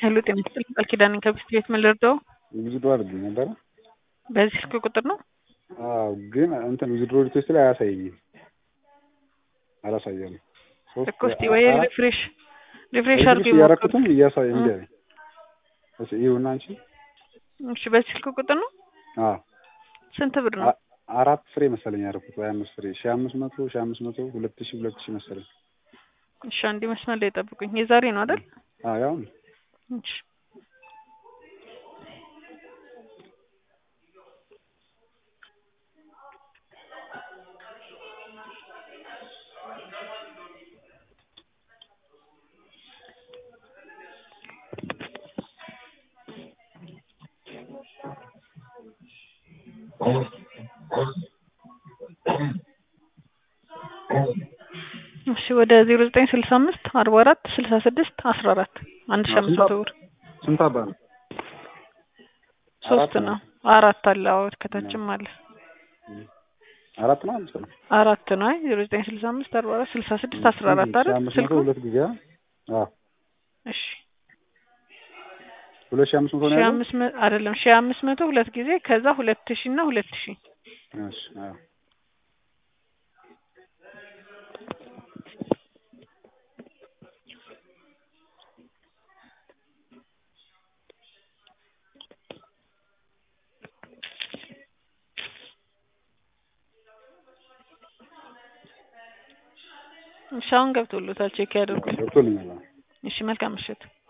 ሄሎ ጤና ይስጥልኝ ቃል ኪዳን ነኝ ከብስት ቤት ምን ልርዳው? ዊዝድሮ አድርጌ ነበረ። በዚህ ስልክ ቁጥር ነው? አዎ ግን እንትን ዊዝድሮ ሪኩዌስት ላይ አያሳየኝም አላሳየም። እኮ እስቲ ወይ ሪፍሬሽ ሪፍሬሽ አድርገው ይሞክሩ። እያረኩትም እያሳየ እንዲ አለኝ። እሺ ይሁን አንቺ እሺ በዚህ ስልክ ቁጥር ነው? አዎ ስንት ብር ነው? አ- አራት ፍሬ መሰለኝ ያደረኩት ወይ አምስት ፍሬ ሺህ አምስት መቶ ሺህ አምስት መቶ ሁለት ሺህ ሁለት ሺህ መሰለኝ። እሺ አንዴ መስመር ላይ ጠብቁኝ። የዛሬ ነው አይደል? አዎ ያው ነው። እሺ እሺ ወደ ዜሮ ዘጠኝ ስልሳ አምስት አርባ አራት ስልሳ ስድስት አስራ አራት አንድ ሺህ አምስት መቶ ብር ስንት አባ ነው? ሶስት አራት ነው አራት አለ አዎ ከታችም አለ አራት ነው አምስት ነው? አራት ነው አይ ዜሮ ዘጠኝ ስልሳ አምስት አርባ አራት ስልሳ ስድስት አስራ አራት ሺህ አይደል አምስት ስልኩ መቶ ሁለት ጊዜ አዎ እሺ ሁለት ሺህ አምስት መቶ ነው ሺህ ያለው? አምስት መ አይደለም ሺህ አምስት መቶ ሁለት ጊዜ ከዛ ሁለት ሺህ እና ሁለት ሺህ እሺ አዎ እሺ አሁን ገብቶሎታል ቼክ ያድርጉ ገብቶልኛል። አዎ። እሺ መልካም ምሽት